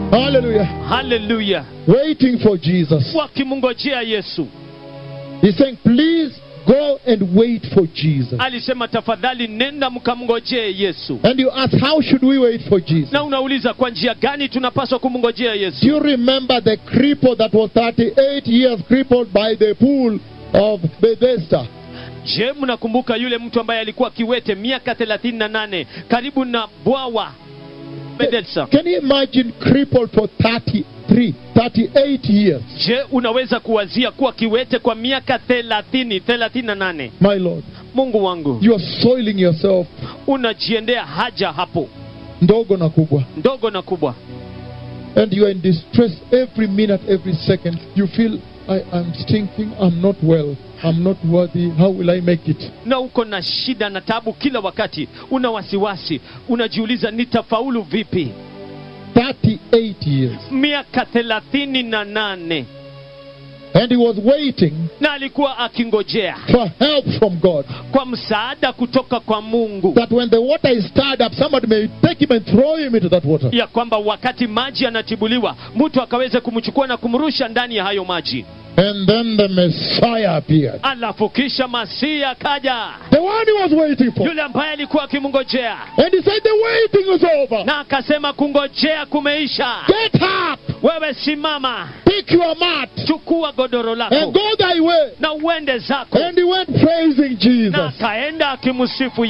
Hallelujah. haleluya Waiting for Jesus. wakimngojea yesu He's saying, please go and wait for Jesus. alisema tafadhali nenda mkamngojee yesu And you ask, how should we wait for Jesus? na unauliza kwa njia gani tunapaswa kumngojea Do yesu you remember the cripple that was 38 years crippled by the pool of Bethesda? je mnakumbuka yule mtu ambaye alikuwa kiwete miaka 38 karibu na bwawa Bethesda. Can you imagine crippled for 33, 38 years? je unaweza kuwazia kuwa kiwete kwa miaka 30 38 My Lord, mungu wangu you are soiling yourself unajiendea haja hapo ndogo na kubwa. ndogo na kubwa And you are in distress every minute, every second. You feel, I am stinking, I'm not well, I'm not worthy, how will I make it? na uko na shida na tabu kila wakati una wasiwasi unajiuliza nitafaulu vipi 38 years. miaka thelathini na nane And he was waiting na alikuwa akingojea for help from God. kwa msaada kutoka kwa mungu That when the water is stirred up, somebody may take him and throw him into that water. ya kwamba wakati maji yanatibuliwa mtu akaweze kumchukua na kumrusha ndani ya hayo maji And then the Messiah appeared. alafu kisha masihi akaja The one he was waiting for. yule ambaye alikuwa akimngojea And he said, The waiting is over. na akasema kungojea kumeisha Get up, wewe simama pick your mat, chukua godoro and lako go thy way. na uende zako And he went praising Jesus. na akaenda akimsifu